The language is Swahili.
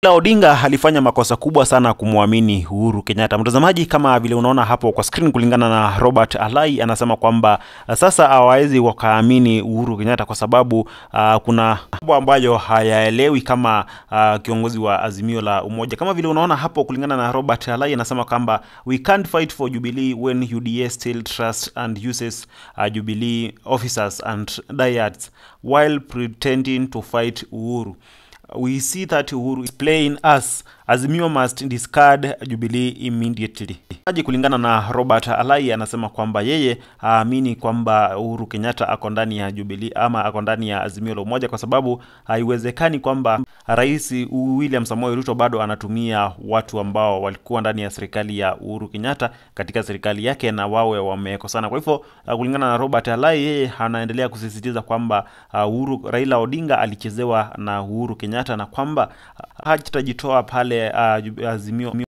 Odinga alifanya makosa kubwa sana kumwamini Uhuru Kenyatta. Mtazamaji, kama vile unaona hapo kwa screen, kulingana na Robert Alai anasema kwamba uh, sasa hawawezi wakaamini Uhuru Kenyatta kwa sababu uh, kuna mambo ambayo hayaelewi kama uh, kiongozi wa Azimio la Umoja. Kama vile unaona hapo, kulingana na Robert Alai anasema kwamba we can't fight for Jubilee when UDA still trust and uses uh, Jubilee officers and diehards while pretending to fight Uhuru we see that Uhuru is playing us. Azimio must discard Jubilee immediately. Aje kulingana na Robert Alai anasema kwamba yeye haamini kwamba Uhuru Kenyatta ako ndani ya Jubilee ama ako ndani ya Azimio la Umoja kwa sababu haiwezekani kwamba Rais William Samoei Ruto bado anatumia watu ambao walikuwa ndani ya serikali ya Uhuru Kenyatta katika serikali yake na wawe wamekosana. Kwa hivyo kulingana na Robert Alai, yeye anaendelea kusisitiza kwamba Uhuru Raila Odinga alichezewa na Uhuru Kenyatta na kwamba hatajitoa pale uh, Azimio